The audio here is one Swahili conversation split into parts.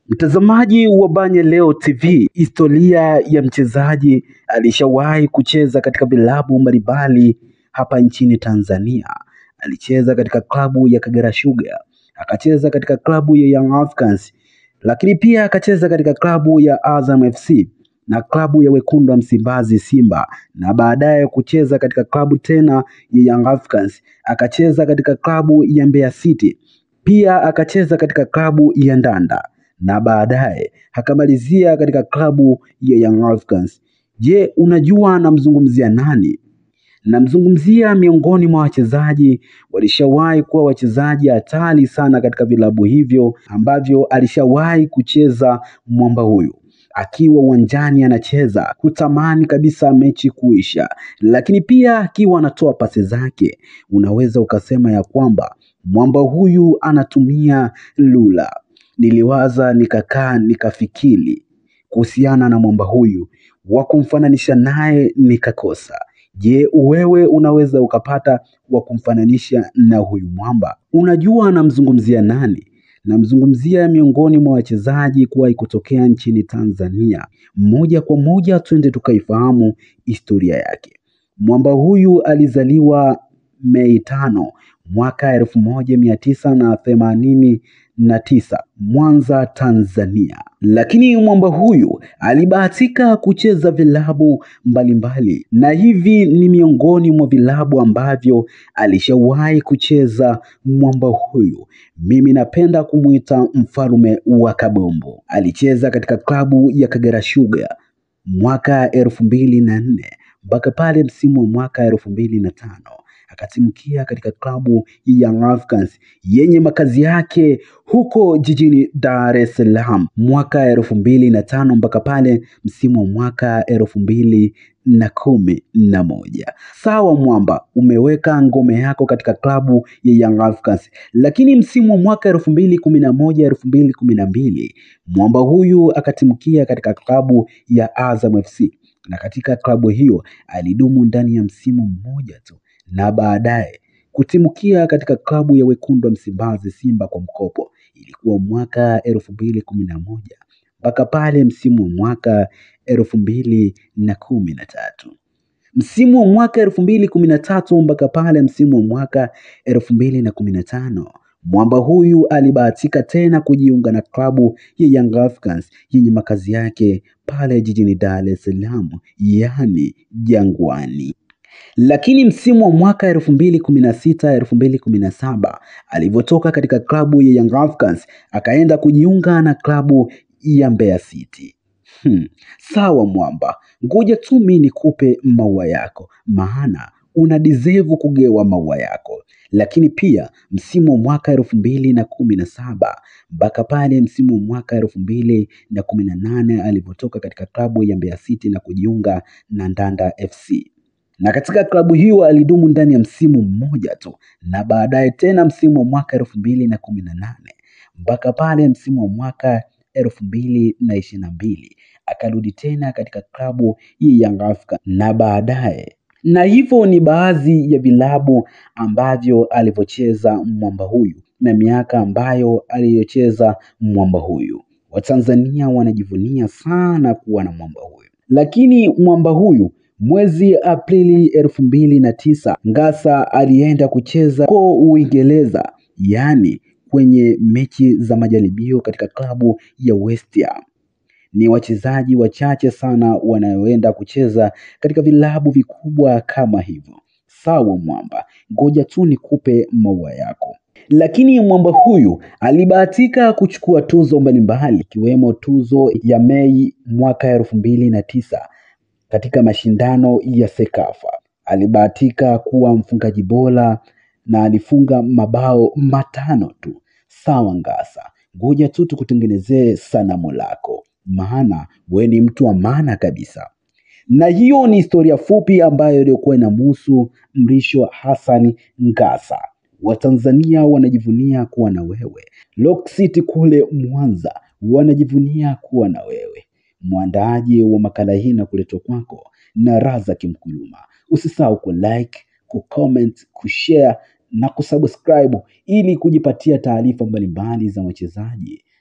Mtazamaji wa Banye Leo TV, historia ya mchezaji alishawahi kucheza katika vilabu mbalimbali hapa nchini Tanzania. Alicheza katika klabu ya Kagera Sugar, akacheza katika klabu ya Young Africans, lakini pia akacheza katika klabu ya Azam FC na klabu ya Wekundu wa Msimbazi Simba, na baadaye kucheza katika klabu tena ya Young Africans, akacheza katika klabu ya Mbeya City, pia akacheza katika klabu ya Ndanda na baadaye akamalizia katika klabu ya Young Africans. Je, unajua namzungumzia nani? Namzungumzia miongoni mwa wachezaji walishawahi kuwa wachezaji hatari sana katika vilabu hivyo ambavyo alishawahi kucheza mwamba huyu akiwa uwanjani anacheza kutamani kabisa mechi kuisha, lakini pia akiwa anatoa pasi zake, unaweza ukasema ya kwamba mwamba huyu anatumia lula. Niliwaza nikakaa nikafikiri kuhusiana na mwamba huyu, wa kumfananisha naye nikakosa. Je, wewe unaweza ukapata wa kumfananisha na huyu mwamba? Unajua namzungumzia nani? Namzungumzia miongoni mwa wachezaji kuwahi kutokea nchini Tanzania. Moja kwa moja twende tukaifahamu historia yake. Mwamba huyu alizaliwa Mei tano mwaka elfu moja mia tisa na themanini na tisa Mwanza, Tanzania. Lakini mwamba huyu alibahatika kucheza vilabu mbalimbali, na hivi ni miongoni mwa vilabu ambavyo alishawahi kucheza mwamba huyu. Mimi napenda kumwita mfalme wa kabombo. Alicheza katika klabu ya Kagera Sugar mwaka elfu mbili na nne mpaka pale msimu wa mwaka elfu mbili na tano akatimkia katika klabu ya Young Africans yenye makazi yake huko jijini Dar es Salaam mwaka elfu mbili na tano mpaka pale msimu wa mwaka elfu mbili na kumi na moja. Sawa mwamba, umeweka ngome yako katika klabu ya Young Africans, lakini msimu wa mwaka elfu mbili kumi na moja elfu mbili kumi na mbili mwamba huyu akatimkia katika klabu ya Azam FC na katika klabu hiyo alidumu ndani ya msimu mmoja tu na baadaye kutimukia katika klabu ya Wekundu wa Msimbazi Simba kwa mkopo. Ilikuwa mwaka elfu mbili kumi na moja mpaka pale msimu wa mwaka elfu mbili na kumi na tatu msimu wa mwaka elfu mbili kumi na tatu mpaka pale msimu wa mwaka elfu mbili na kumi na tano mwamba huyu alibahatika tena kujiunga na klabu ya Young Africans yenye makazi yake pale jijini Dar es Salaam, yaani Jangwani. Lakini msimu wa mwaka elfu mbili kumi na sita elfu mbili kumi na saba alivyotoka katika klabu ya Young Africans akaenda kujiunga na klabu ya Mbeya City. Hmm. Sawa mwamba, ngoja tu mimi nikupe maua yako, maana una deserve kugewa maua yako. Lakini pia msimu wa mwaka elfu mbili na kumi na saba mpaka pale msimu wa mwaka elfu mbili na kumi na nane alivyotoka katika klabu ya Mbeya City na kujiunga na Ndanda FC na katika klabu hiyo alidumu ndani ya msimu mmoja tu, na baadaye tena msimu wa mwaka elfu mbili na kumi na nane mpaka pale msimu wa mwaka elfu mbili na ishirini na mbili akarudi tena katika klabu ya Young Africans na baadaye na hivyo ni baadhi ya vilabu ambavyo alivyocheza mwamba huyu na miaka ambayo aliyocheza mwamba huyu. Watanzania wanajivunia sana kuwa na mwamba huyu, lakini mwamba huyu Mwezi Aprili elfu mbili na tisa Ngasa alienda kucheza ko Uingereza, yaani kwenye mechi za majaribio katika klabu ya West Ham. Ni wachezaji wachache sana wanaoenda kucheza katika vilabu vikubwa kama hivyo. Sawa mwamba, ngoja tu nikupe maua yako. Lakini mwamba huyu alibahatika kuchukua tuzo mbalimbali ikiwemo tuzo ya Mei mwaka elfu mbili na tisa katika mashindano ya Sekafa. Alibahatika kuwa mfungaji bora na alifunga mabao matano tu. Sawa Ngasa, ngoja tu tukutengenezee sanamu lako, maana we ni mtu wa maana kabisa. Na hiyo ni historia fupi ambayo iliyokuwa inamhusu Mrisho Hassan Ngasa. Watanzania wanajivunia kuwa na wewe. Rock City kule Mwanza wanajivunia kuwa na wewe. Mwandaaji wa makala hii na kuletwa kwako na Razak Mkuluma. Usisahau ku like, ku comment, kushare na kusubscribe ili kujipatia taarifa mbalimbali za wachezaji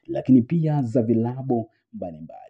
lakini pia za vilabu mbalimbali.